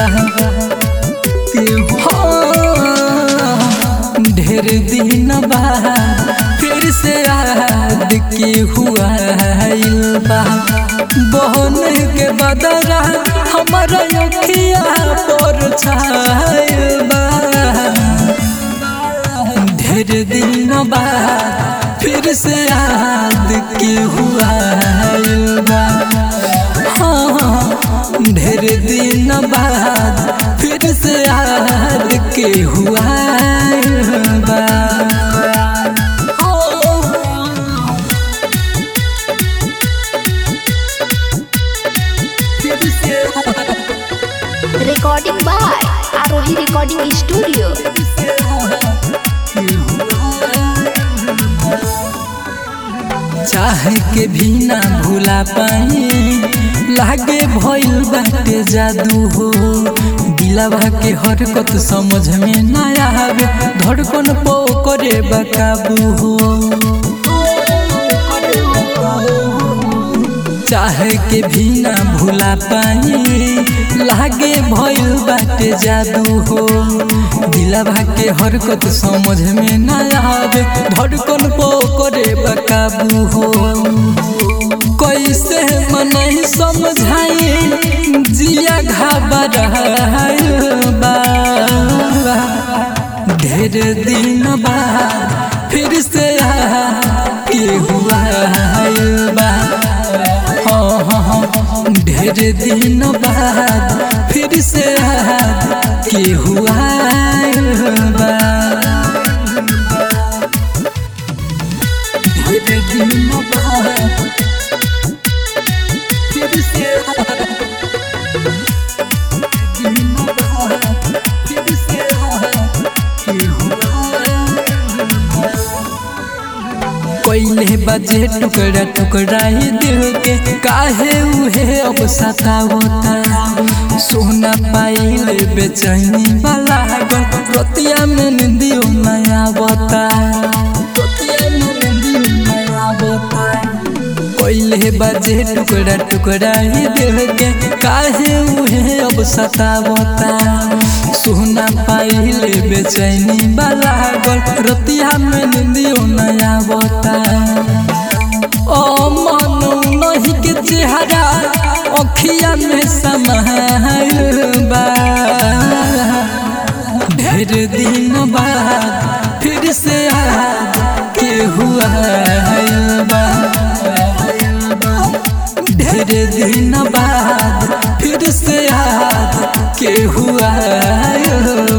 हाँ, ढेर दिन बाद फिर से याद के हुआ बा बहन के बदरा हमारा अखिया पर छायल बा ढेर दिन बाद फिर से याद के हुआ बा हाँ, ढेर दिन बाद फिर से याद के हुआ बा फिर से recording by Arohi Recording Studio. चाह के भी ना भूला पाई लागे भइल बाटे जादू हो दिलवा के हरकत समझ में ना आवे धड़कन पो करे बकाबू हो चाह के भी ना भूला पाई लागे भइल बाटे जादू हो दिलवा के हरकत समझ में ना आवे धड़कन पो करे बकाबू हो कैसे मनई समझाई जिया घबराइल बा ढेर दिन बाद फिर से के हुआ बा हाँ हाँ हाँ ढेर दिन बाद फिर से याद के हुआ बा ढेर दिन बाद फिर से याद दिन बाद फिर से याद के हुआ पहले बजे टुकड़ा टुकड़ा ही दिल के काहे उहे अब सतावता सोना पाइले बेचैनी वाला गल रतिया में निंदियो नया बता रतिया में निंदियो नया बता पहले बजे टुकड़ा टुकड़ा ही दिल के काहे उहे अब सतावता सोना पाइले बेचैनी वाला गल रतिया में निंदियो नया बता ओ मनु नहीं के चेहरा अखिया में समायल बा ढेर दिन बाद फिर से याद के हुआ बा ढेर दिन बाद फिर से याद के हुआ